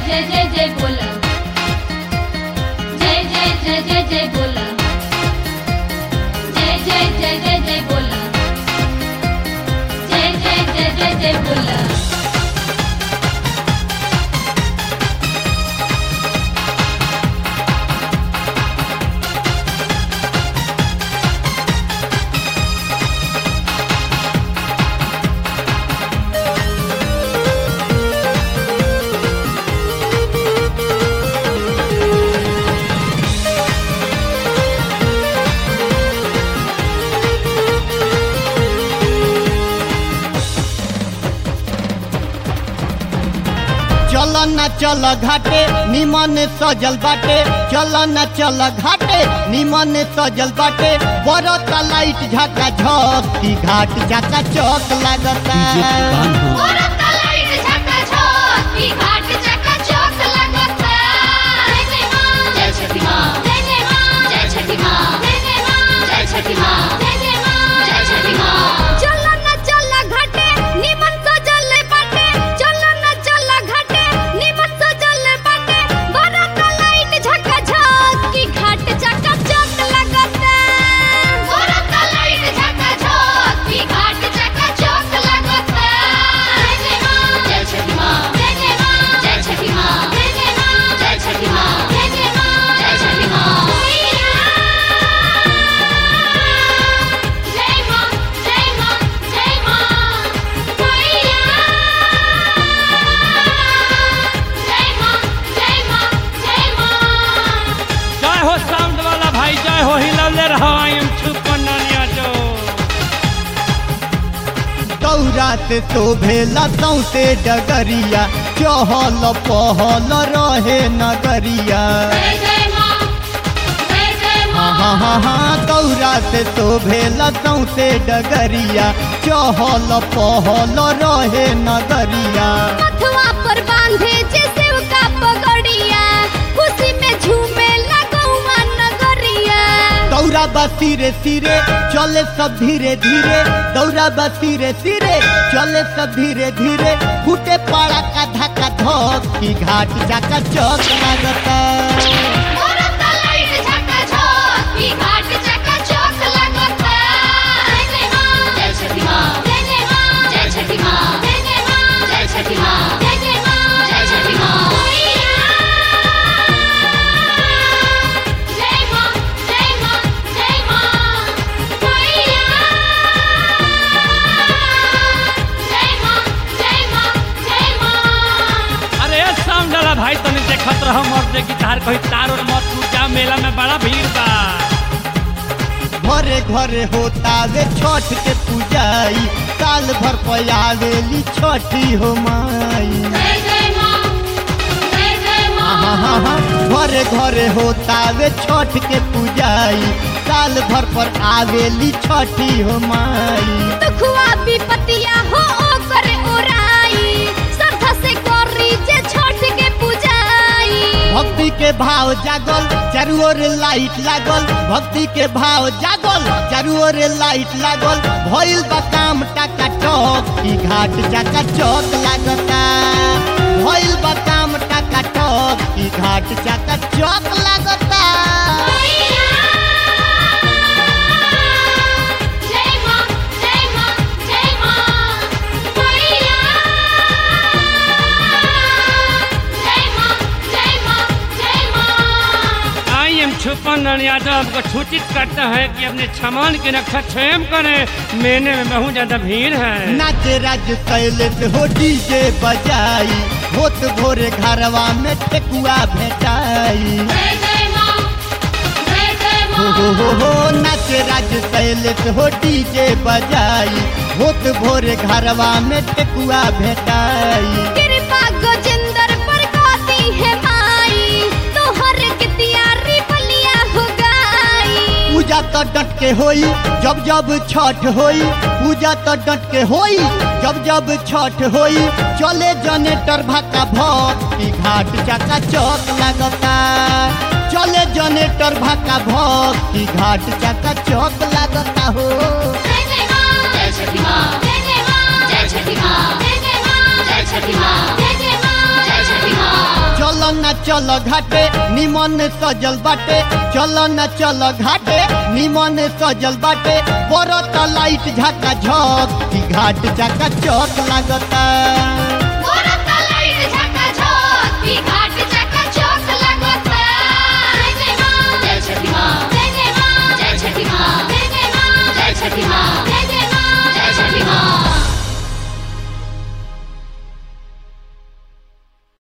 जय जय जय बोला जय जय जय जय जय बोला जय जय जय जय जय बोला जय जय जय जय जय बोला चल न चल घाटे निमन सजल बाटे चल न चल घाटे निमन सजल बाटे बरत लाइट झका झक की घाट झका चौक लागता औरत लाइट झका झक ई घाट झका चौक लगता जय जय मां जय छठी मां जय जय मां जय छठी मां जय जय मां जय छठी मां जय जय मां जय छठी मां चल न चल घाटे निमन सजल बाटे चल न चल घाटे निमन सजल बाटे औरत लाइट झका झक ई घाट झका चौक लगता औरत लाइट झका झक ई घाट झका चौक लगता जय जय मां जय छठी मां जय जय मां जय छठी मां जय जय मां जय छठी मां जय जय मां जय छठी मां जय मां जय मां जय मां मैया जय मां जय मां जय मां जय हो साउंड वाला भाई जय हो हिलौले रहो आई एम छुपन नानिया जो दौरात तो भेला सौते डगरिया चहल पहल रहे नगरिया जय जय मां जय जय हाँ मां हाँ हाँ हाँ दौरात तो भेला सौते डगरिया चहल पहल रहे नगरिया मथवा पर बांधे जे सेव का पगड़िया खुशी में झूमे लगौआ नगरिया दौरा बा सिरे सिरे चले सब धीरे धीरे दौरा बा सिरे सिरे चले सब धीरे धीरे फूटे पड़ा का धक्का धक की घाट जाका चौक लागता औरत लाइट झका झक ई घाट झका चौक लगता जय जय मां जय छठी मां जय जय मां जय छठी मां जय जय मां जय छठी मां जय जय मां जय छठी मां जय मां जय मां जय मां मैया जय मां जय मां जय मां अरे ये साउंड वाला भाई तने देखत रहो मर्द की तार कोई तार और मत टूट जा मेला में बड़ा भीड़ बा घरे घरे होता वे छठ के पूजाई साल भर पयावेली छठी हो माई जय जय मां जय जय हाँ मां हाँ हाँ घरे घरे होता वे छठ के पूजाई साल भर पर आवेली छठी हो माई दुखवा विपतिया हो ओकर ओराई श्रद्धा से करी जे छठ के पूजाई भक्ति के भाव जागल चारू ओर लाइट लागल भक्ति के भाव जागल चारू ओर लाइट लागल भइल बा काम टाका टक की घाट चाका चौक लागता भइल बा काम टाका टक की घाट चाका चौक लागता जय मां जय मां जय मां मैया जय मां जय मां जय मां आई एम छुपन नानिया जो हमको सूचित करता है कि अपने सामान की रक्षा स्वयं करें मेले में बहुत ज्यादा भीड़ है नाचे राज शैलेश हो डीजे बजाई होत भोरे घरवा में ठेकुआ भेटाई जय जय मां जय जय हो मां हो हो हो नाचे राज शैलेश हो डीजे बजाई होत भोरे घरवा में ठेकुआ भेटाई कृपा गजेंद्र पर गाती है माई तोहर के तैयारी बलिया हो गई पूजा तो डट के होई जब जब छठ होई पूजा तो डट के होई जब जब छठ होई चले जनेटर भक्का भक की घाट चाका चौक लगता चले जनेटर भक्का भक की घाट चाका चौक लगता हो जय जय मां जय छठी मां जय जय मां जय छठी माँ जय जय माँ जय छठी माँ जय जय माँ जय छठी माँ न चल घाटे निमन सजल बाटे चल न चल घाटे निमन सजल बाटे बरत लाइट झका झक की घाट चका चौक लागता